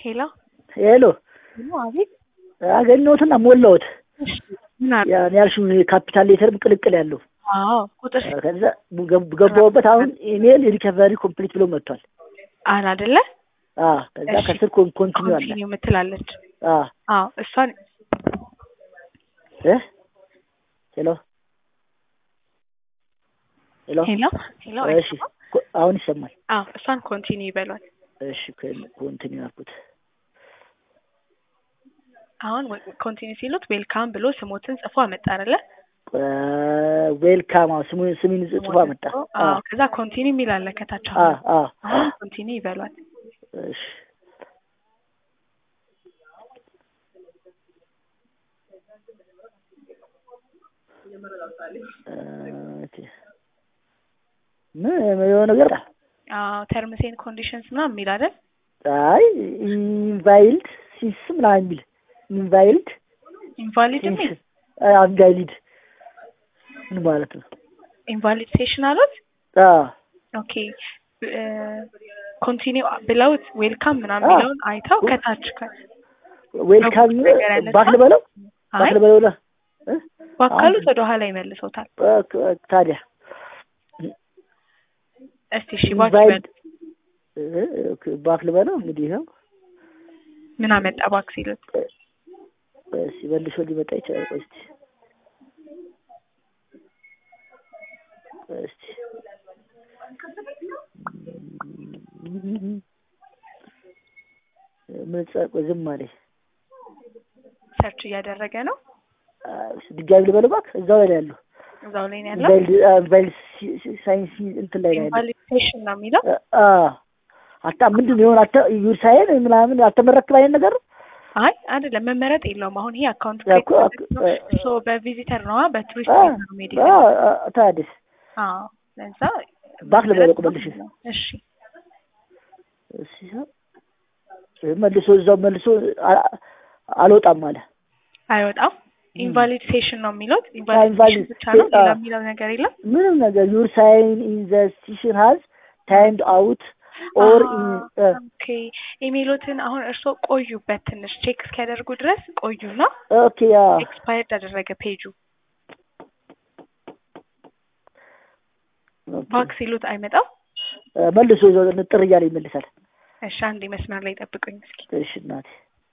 ሄሎ ሄሎ ሄሎ፣ አቤት። አገኘሁትና ሞላሁት። እሺ፣ ምን አለ? ያን ያልሽው ካፒታል ሌተርም ቅልቅል ያለው አዎ፣ ቁጥር ከዛ ገብ- ገባሁበት። አሁን ኢሜል ሪከቨሪ ኮምፕሊት ብሎ መጥቷል። አለ አይደለ? አዎ ከዛ እሺ። ከስር ኮን- ኮንቲኒው አለ። ኮንቲኒው የምትላለች። አዎ አዎ፣ እሷን እ ሄሎ ሄሎ ሄሎ ሄሎ፣ እሺ ኮ- አሁን ይሰማል። አዎ፣ እሷን ኮንቲኒው ይበሏል። እሺ ኮንቲኒው አልኩት። አሁን ኮንቲኒው ሲሉት ዌልካም ብሎ ስሞትን ጽፎ አመጣ አይደለ? ዌልካም ስሙን ስሚን ጽፎ አመጣ። አዎ፣ ከዛ ኮንቲኒው የሚል አለ ከታች። አ አሁን አ አሁን ኮንቲኒው ይበሏል። እሺ ኦኬ ምን የሆነ ነገር አዎ፣ ተርምስ ኤንድ ኮንዲሽንስ ምናምን የሚል አይደል? አይ ኢንቫይልድ ሲስ ምናምን የሚል ኢንቫይልድ ኢንቫሊድ የሚል ኢንቫይልድ ምን ማለት ነው? ኢንቫሊድ ሴሽን አሉት። አ ኦኬ ኮንቲኒው ብለውት ዌልካም ምናምን አዎ። የሚለውን አይተው ከታች ከ- ዌልካም ነገር ያነሳ? ባክ ልበለው ባክ አይ ልበለው ለ እ? ባካሉት ወደ ኋላ ይመልሶታል። እ- ታዲያ እስቲ እሺ ባክ ኢንቫይልድ ይበል። እ- ኦኬ፣ ባክ ልበለው እንግዲህ ይኸው ምን አመጣ ባክ ሲሉት እስኪ መልሶ ሊመጣ ይችላል። ቆይ እስኪ እስኪ ምን ጻቆ ዝም አለኝ። ሰርች እያደረገ ነው። አ፣ ድጋሚ ልበለው እባክህ እዛው ላይ ነው ያለው። እዛው ላይ ነው ያለው። ኢንቫይልድ አ፣ ኢንቫይልድ ሲ- ሲ- ሳይንስ እንትን ላይ ነው ያለው። ኢንቫሊዴሽን ነው የሚለው። አ አታ ምንድን ነው የሆነ አታ ዩር ሳይን ምናምን አልተመረክም አይነት ነገር ነው። አይ አይደለም መመረጥ የለውም። አሁን ይሄ አካውንት ያ እኮ ክሬት አክ- ነው። አ- ሶ በቪዚተር ነዋ በቱሪስት አ- ቪዛ ነው ሜዲ አ፣ አ፣ ታዲያስ አዎ ለዛ ባክ ልበለው መልሽ እሺ እሺ መልሶ እዛው መልሶ አ- አልወጣም አለ። አይወጣም። ኢንቫሊድ ሴሽን ነው የሚሉት። invalid ኢንቫሊድ ብቻ ነው ሴ- ሌላ አዎ። የሚለው ነገር የለም። ምንም ነገር ዩር ሳይን ኢን ዘ ስቴሽን ሀዝ ታይምድ አውት ኦር ኢን ኦኬ ኢሜሎትን አሁን እርስዎ ቆዩበት ትንሽ ቼክ እስኪያደርጉ ድረስ ቆዩና ኦኬ ያ ኤክስፓየርድ አደረገ ፔጁ ባክ ሲሉት አይመጣም። መልሶ እዛው ንጥር እያለ ይመልሳል። እሺ አንዴ መስመር ላይ ጠብቁኝ እስኪ። እሺ እናቴ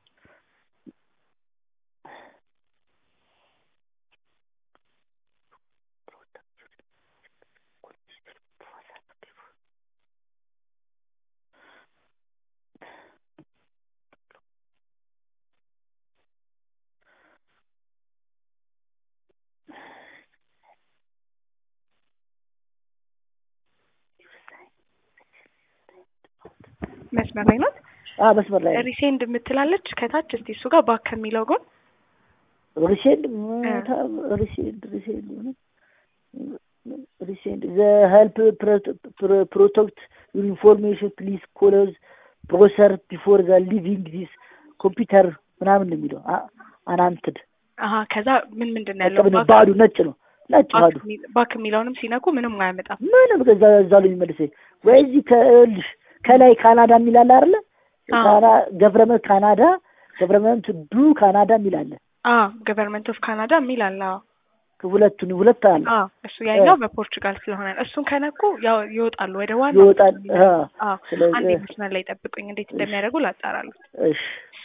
መስመር ላይ ናት። አ መስመር ላይ ነው። ሪሴንድ የምትላለች ከታች እስቲ እሱ ጋር ባክ ከሚለው ጎን ሪሴንድ ሪሴንድ ሪሴንድ ሪሴንድ ዘ ሄልፕ ፕሮቴክት ዩር ኢንፎርሜሽን ፕሊዝ ኮለዝ ፕሮሰር ቢፎር ዘ ሊቪንግ ዲስ ኮምፒውተር ምናምን ነው የሚለው አናንትድ አሀ ከዛ ምን ምንድን ነው ያለው ባክ ባዶ ነጭ ነው ነጭ ባዶ ባክ የሚ- ባክ የሚለውንም ሲነኩ ምንም አያመጣም። ምንም ከዛ እዛ ላይ የሚመልሰኝ ወይ እዚህ ከልሽ ከላይ ካናዳ የሚል አለ አይደለ? አዎ። ካና ገቨርመንት ካናዳ ገቨርመንት ዱ ካናዳ የሚል አለ። አ ገቨርንመንት ኦፍ ካናዳ የሚል አለ። አዎ። ሁለቱን ሁለት አለ አ እሱ ያኛው በፖርቹጋል ስለሆነ ነው። እሱን ከነኩ ያው ይወጣሉ ወደ ዋና ይወጣል። አ፣ አዎ ስለዚህ- አንዴ መስመር ላይ ጠብቁኝ፣ እንዴት እንደሚያደርጉ ላጣራሉ። እሺ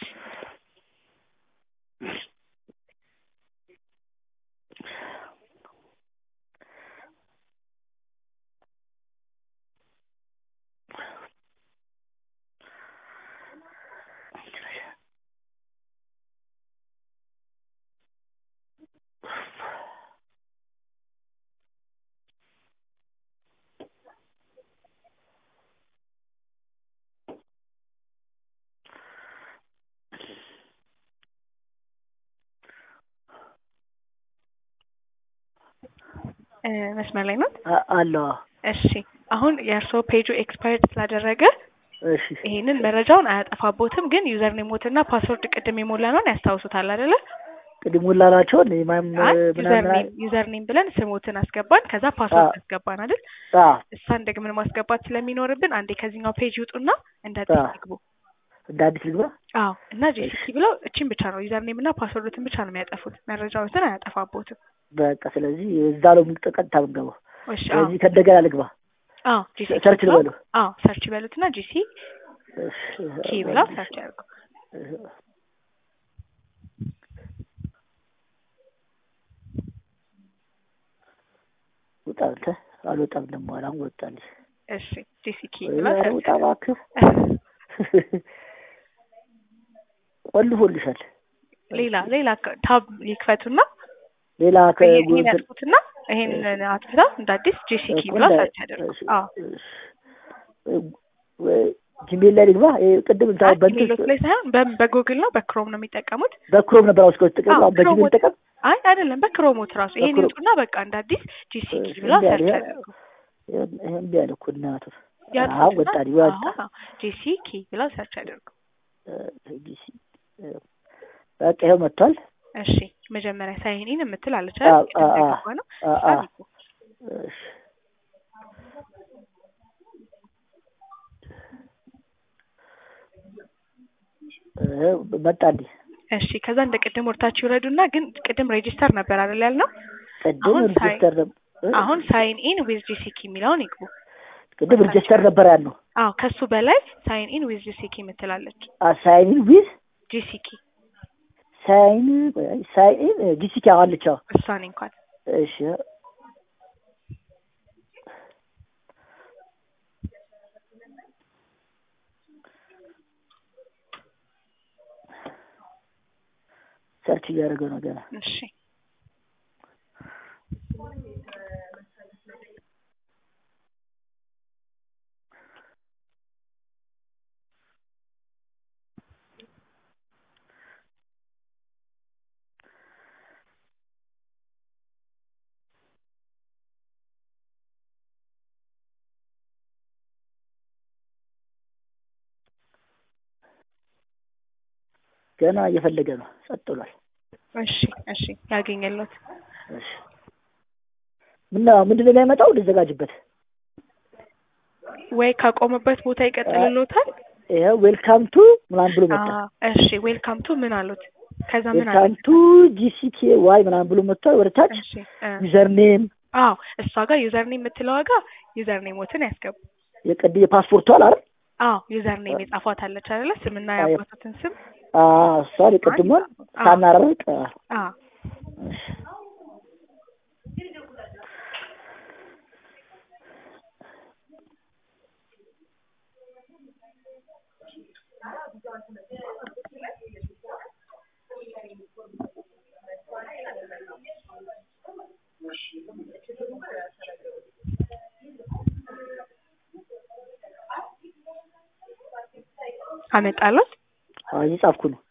እ መስመር ላይ ናት። አ- አለው እሺ አሁን የእርስዎ ፔጁ ኤክስፓየርድ ስላደረገ እሺ ይሄንን መረጃውን አያጠፋቦትም፣ ግን ዩዘር ኔሞትና ፓስወርድ ቅድም የሞላነውን ያስታውሱታል አይደለ? ቅድም ሁላላቸውን ማም አይ ዩዘር ምናምን ኔም ዩዘር ኔም ብለን ስሞትን አስገባን፣ ከዛ ፓስወርድ አዎ። አስገባን አይደል? አ እሷን ደግመን ማስገባት ስለሚኖርብን አንዴ ከዚህኛው ፔጅ ይውጡና እንደ አዎ። ይግቡ። እንደ አዲስ ልግባ አዎ እና ጄሲኪ ብለው እቺን ብቻ ነው ዩዘር ኔም እና ፓስወርድትን ብቻ ነው የሚያጠፉት መረጃዎትን አያጠፋቦትም በቃ ስለዚህ እዛ ነው የምንቀ- ቀጥታ የምንገባው እሺ አዎ ስለዚህ ከእንደገና ልግባ አዎ ጄሲኪ ሰርች ብለው- ልበሉ አዎ ሰርች ይበሉትና ጂሲ እሺ፣ ኪ ብለው ሰርች ያድርጉ ውጣ አንተ አልወጣም ደግሞ አላም ወጣልኝ እሺ ጄሲኪ ብለው ኧረ ሰርች ውጣ እባክህ ቆልፎልሻል ሌላ ሌላ ከ- ታብ ይክፈቱና ሌላ ይሄን ከጎን ያጥፉትና ይሄንን አጥፍተው እንደ አዲስ ጄሲኪ ብለው ሰርች ያደርጉ አዎ ጂሜል ላይ ልግባ ይሄ ቅድም እንታ አይ በእንትን ኢሜይሎት ላይ ሳይሆን በ- በጉግል ነው በክሮም ነው የሚጠቀሙት በክሮም ነበር አውስከው ተጠቀም አዎ፣ አሁን በጂሜል ክሮም ተጠቀም አይ አይደለም በክሮሞት ራሱ ይሄን በክሮም። ይውጡና በቃ እንደ አዲስ ጂሲኪ እሺ፣ ብለው እምቢ አለ። ሰርች ይሄ- ያደርጉ ይሄ እምቢ አለ እኮ እናቱ ያጥፉትና- አሁን ወጣልኝ ወጣ አዎ፣ ጂሲኪ ብለው ሰርች ያደርጉ ጊሲ በቃ ይኸው መጥቷል እሺ መጀመሪያ ሳይኒን የምትል አለች አዎ፣ አይደል ቅድም አዎ፣ እንደገባ ነው አ- አ- እሷን ይኩ። እሺ እ መጣልኝ እሺ ከዛ እንደ ቅድም ወርታችሁ ይውረዱና ግን ቅድም ሬጂስተር ነበር አይደል ያልነው ቅድም አሁን ሳይ- ሪጅስተር ነበር እ? አሁን ሳይን ኢን ዊዝ ጂሲኪ የሚለውን ይግቡ ቅድም ሪጅስተር ነበር ያልነው አዎ ከሱ በላይ ሳይን ኢን ዊዝ ጂሲኪ የምትላለች ሳይን ዊዝ ጂሲኪ ሳይን ሳይን ጂሲኪ አለች አዎ እሷን እንኳን እሺ ሰርች እያደረገ ነው ገና እሺ ገና እየፈለገ ነው ጸጥ ብሏል እሺ እሺ ያገኘለት እሺ ምና ምንድን ነው የሚያመጣው ልዘጋጅበት ወይ ካቆመበት ቦታ ይቀጥልሎታል ይኸው ዌልካም ቱ ምናምን ብሎ መጣ አዎ እሺ ዌልካም ቱ ምን አሉት ከዛ ምን ዌልካም አሉት ቱ ጂሲቲ ዋይ ምናምን ብሎ መጥቷል ወደ ታች እሺ እ ዩዘር ኔም አዎ እሷ ጋር ዩዘር ኔም የምትለዋ ጋር ዩዘር ኔሞትን ያስገቡ የቅድ የፓስፖርቱ አለ አይደል አዎ ዩዘር ኔም የጻፏት አለች አይደለ ስምና አዎ። ያባቱትን ስም አዎ እሷን የቅድሟን አዎ። ሳናረቅ አዎ አመጣለት አዎ እየጻፍኩ ነው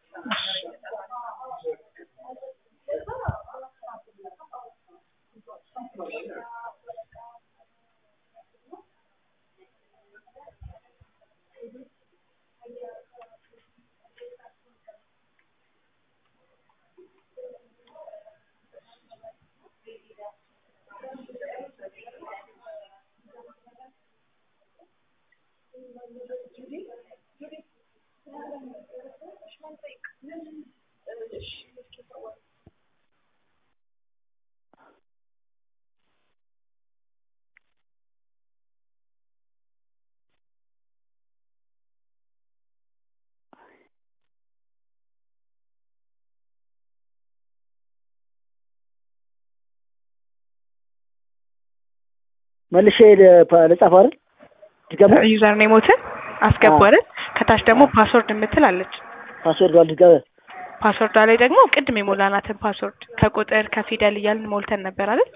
መልሼ ለ- ልጻፍ አይደል ድገማ ዩዘር ኔሞትን አስገቡ አይደል ከታች ደግሞ ፓስወርድ የምትል አለች ፓስወርድ አልድገመ ፓስወርዷ ላይ ደግሞ ቅድም የሞላናትን ፓስወርድ ከቁጥር ከፊደል እያልን ሞልተን ነበር አይደል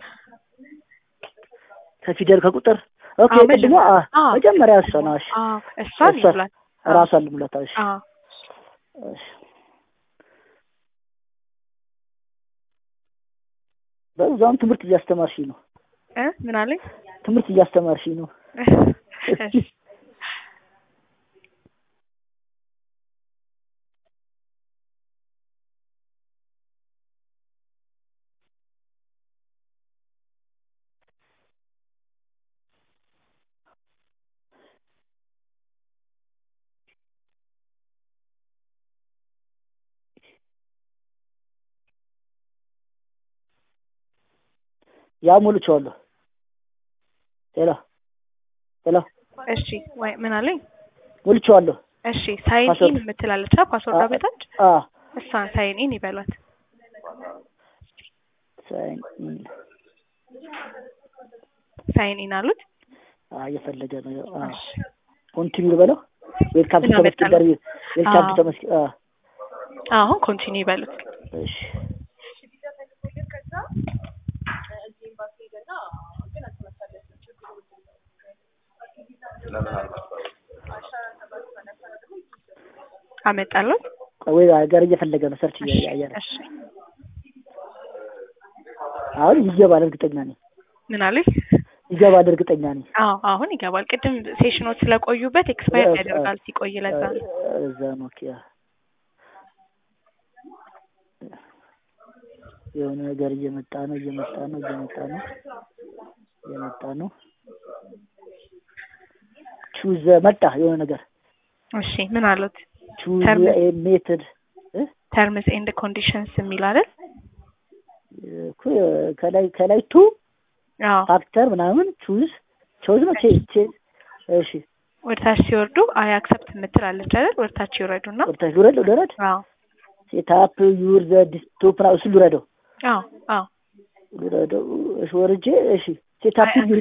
ከፊደል ከቁጥር ኦኬ አዎ፣ ቅድሞ መጀመሪያ- አዎ። መጀመሪያ እሷ ነው እሺ አዎ እሷን እሷ- ይብላል ራሷን ልሙላት እሺ አዎ እሺ በዛም ትምህርት እያስተማርሽኝ ነው እ ምን አለኝ ትምህርት እያስተማርሽኝ ነው እሺ ያ ሞልቼዋለሁ። ሄሎ ሄሎ እሺ ወይ ምን አለኝ? ሞልቼዋለሁ። እሺ ሳይን ኢን ፓስወርድ። የምትላለች ፓስወርድ አ- በታች አ እሷን ሳይን ኢን ይበሏት። ሳይን ኢን ሳይን ኢን አሉት። አ እየፈለገ ነው። አ እሺ ኮንቲኒው ልበለው። ዌልካም ቱ ምን ተመስገን አመጣልህ? ደርቢ ዌልካም ቱ አዎ። ተመስገን አ አሁን ኮንቲኒ ይበሉት። እሺ አመጣሉት። ወይ ሀገር እየፈለገ ነው። ሰርች እያየ ነው። እሺ አሁን ይገባል፣ እርግጠኛ ነኝ። ምን አለኝ? ይገባል፣ እርግጠኛ ነኝ። አዎ አሁን ይገባል። ቅድም ሴሽኖች ስለቆዩበት ኤክስፓየር እ- ያደርጋል ሲቆይ ለዛ ነው። እዛ ነው ኦኬ። የሆነ ነገር እየመጣ ነው፣ እየመጣ ነው፣ እየመጣ ነው፣ እየመጣ ነው። ቹዝ መጣ የሆነ ነገር እሺ ምን አሉት? ቹዝ ተርም- ኤ ሜትድ ተርምስ ኤንድ ኮንዲሽንስ የሚል አይደል? እኮ ከላይ ከላይ ቱ አዎ ፋክተር ምናምን ቹዝ ቾዝ ነው ቼ ቼ እሺ ወደ ታች ሲወርዱ አይ አክሰፕት የምትላለች አይደል? ወደ ታች ይወረዱና ወርታች ልውረድ ልውረድ አዎ ሴታፕ ዩር ዘ ዲስቶፕ ና እሱ ልውረደው አዎ አዎ ልውረደው እሺ ወርጄ እሺ ሴታፕ አይ፣ ዩር